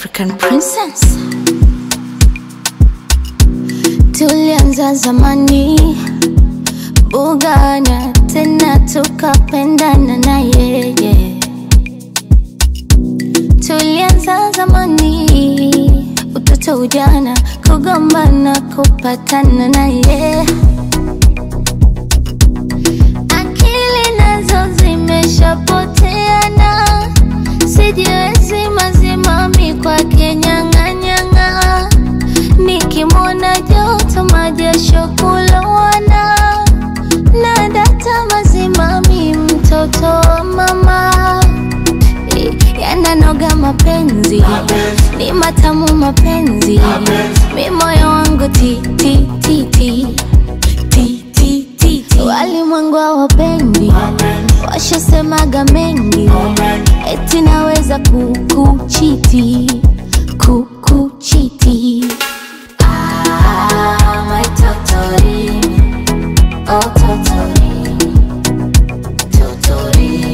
African princess. Tulianza zamani bugana, tena tukapendana na yeye. Tulianza zamani, utoto, ujana, kugombana, kupatana na yeye. Akili nazo zimeshapoteana, sijiwezi mazimami kwake nyang'anyang'a, nikimwona joto majasho kulowana, na data mazimami, mtoto wa mama yananoga mapenzi, ni matamu mapenzi, mi moyo wangu ti ti ti ti ti ti ti ti. Walimwengu hawapendi, washasemaga mengi, eti naweza kukuchiti kukuchiti. Ah, my totori, oh totori, totori.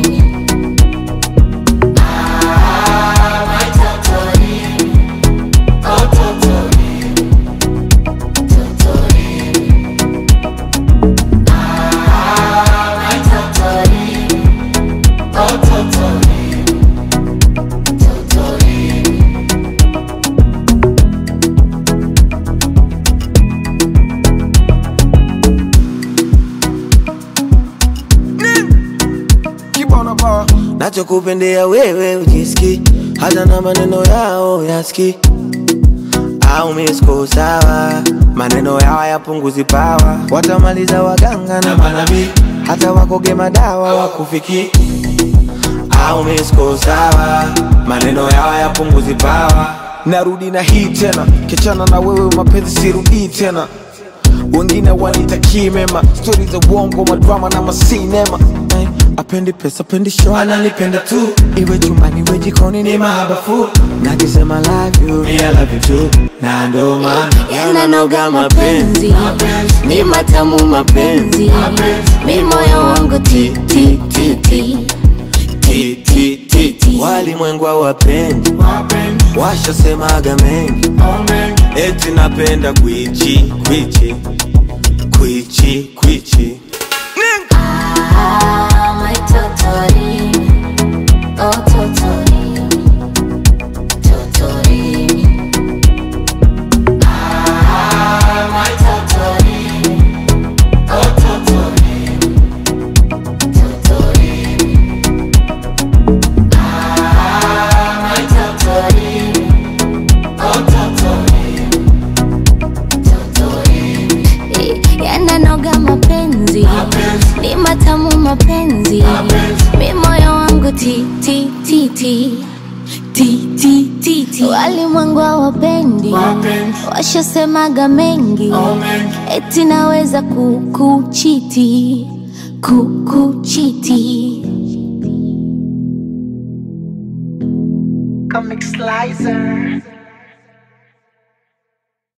nachokupendea wewe ujiski hata na maneno yao yaski au misko sawa maneno yao yapunguzi pawa watamaliza waganga na manabii hata wakoge madawa wakufiki au misko sawa maneno yao yapunguzi pawa narudi na hii tena kichana na wewe mapenzi sirudii tena wengine wanitakii mema stori za uongo madrama na masinema Eh, apendi pesa apendi show wananipenda tu iwe chumbani iwe jikoni ni ni mahabafu nakisema love you, me I love you too na ndo maana yananoga mapenzi, ni matamu mapenzi, mi moyo wangu ti ti ti ti Ti, ti, ti, ti. walimwengu hawapendi washasemaga mengi eti napenda kwichi kwichi kwichi kwichi Ah, my totori, oh totori, totori. Ah, my totori, oh totori, totori. Ah, my totori, oh totori, totori. Yananoga mapenzi, ni matamu mapenzi, mi moyo wangu ti ti ti ti ti ti ti ti. Walimwengu hawapendi, washasemaga mengi, eti naweza kukuchiti kukuchiti. Comic Slicer.